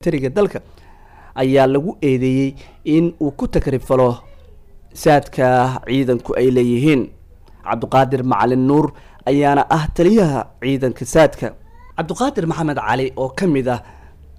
militariga dalka ayaa lagu eedeeyey in uu ku takrifalo saadka ciidanku ay leeyihiin cabdiqaadir macalin nuur ayaana ah taliyaha ciidanka saadka cabdiqaadir maxamed cali oo ka mid ah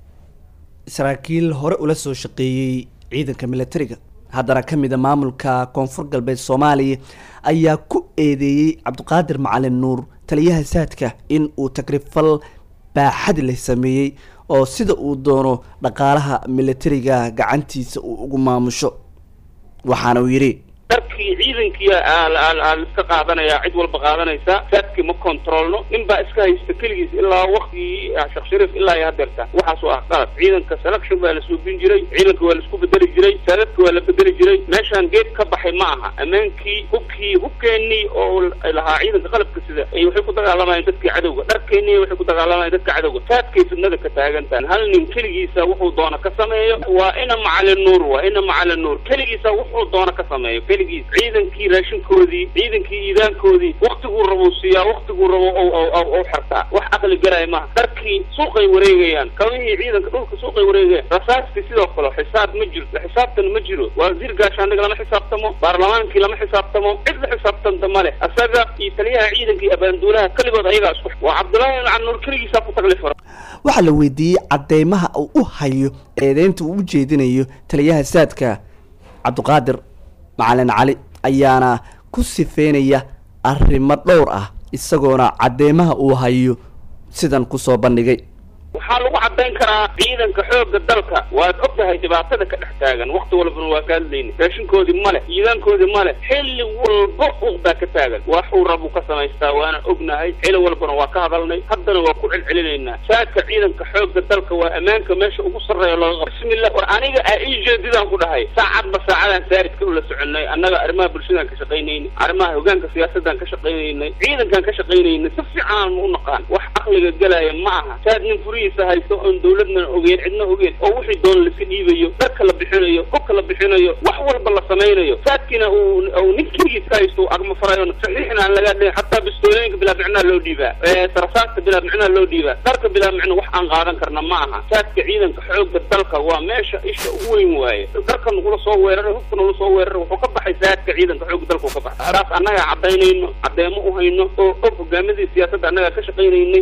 saraakiil hore ula soo shaqeeyey ciidanka militariga haddana ka mid a maamulka koonfur galbeed soomaaliya ayaa ku eedeeyey cabdiqaadir macalin nuur taliyaha saadka in uu takrifal baaxad leh sameeyey oo sida uu doono dhaqaalaha militariga gacantiisa uu ugu maamusho waxaana uu yidhi darkii ciidankii iska qaadanaya cid walba qaadanaysa saadkii ma controlno nin baa iska haysta keligiis ilaa waktigii sheekh shariif ilaa iyo hadeerta waxaasoo ah qalad ciidanka selection baa la suubin jiray ciidanka waa la isku bedeli jiray saadadka waa la bedeli jiray meeshaan geed ka baxay ma aha ammaankii hubkii hubkeenii oo lahaa ciidanka qalabka sida ay waxay ku dagaalamayeen dadkii cadowga dharkeenii waxay ku dagaalamayeen dadka cadowga saadkay fidnada ka taagantahan hal nin keligiisa wuxuu doona ka sameeyo waa ina macalin nuur waa ina macalin nuur keligiisa wuxuu doona ka sameeyo ciidankii raashinkoodii ciidankii iidaankoodii waktiguu rabou siiyaa waktiguu rabo ou xartaa wax aqli garaya maaha dharkii suuqay wareegayaan kabihii ciidanka dhulka suuqay wareegayaan rasaastii sidoo kale xisaab ma jirto xisaabtan ma jiro wasiir gaashaandhig lama xisaabtamo baarlamaankii lama xisaabtamo cid la xisaabtanta male asaga iyo taliyaha ciidanka iyo abaanduulaha keligood ayagaa isku waa cabdullaahi macan nuur keligiisaa ku taklifara waxaa la weydiiyey cadeymaha uu u hayo eedeynta uu u jeedinayo taliyaha saadka cabdiqaadir macalin cali ayaana ku sifeynaya arrimo dhowr ah isagoona cadeymaha uu hayo sidan kusoo bandhigay waxaa lagu caddayn karaa ciidanka xoogga dalka waad og tahay dhibaatada ka dhex taagan wakti walbana waa ka hadlayna raashinkoodii male ciidaankoodii male xilli walba uq baa ka taagan waxuu rabuu ka samaystaa waana ognahay xilli walbana waa ka hadalnay haddana waa ku celcelinaynaa saadka ciidanka xoogga dalka waa ammaanka meesha ugu sarreeya looga bismillah war aniga a ii jeedidaan ku dhahay saacadba saacadaan saaridka ula soconay annaga arrimaha bulshadaan ka shaqaynaynay arrimaha hogaanka siyaasadaan ka shaqaynaynay ciidankaan ka shaqaynaynay si fiican ma u naqaan wax aqliga gelaya ma aha saad nin furihiisa haysto oon dawladna ogeen cidna ogeen oo wixii doona laiska dhiibayo dharka la bixinayo hubka la bixinayo wax walba la samaynayo saadkiina uu nin keligiis ka haysto agma farayo saxiixna aan laga dhihin xataa bistooyooyinka bilaa micnaa loo dhiibaa sarasaadka bilaa micnaa loo dhiibaa dharka bilaa micno wax aan qaadan karna ma aha saadka ciidanka xoogga dalka waa meesha isha ugu weyn waaye dharka nagula soo weeraray hubka nagula soo weeraray wuxuu ka baxay saadka ciidanka xoogga dalka ka baxay taas annagaa caddaynayno caddeemo u hayno oo og hogaamadii siyaasadda annagaa ka shaqaynaynay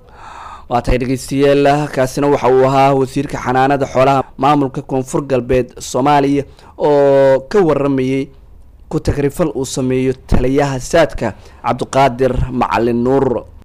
waa tahay dhegeystayaal kaasina waxa uu ahaa wasiirka xanaanada xoolaha maamulka koonfur galbeed soomaaliya oo ka waramayey ku takrifal uu sameeyo taliyaha saadka cabdiqaadir macalin nuur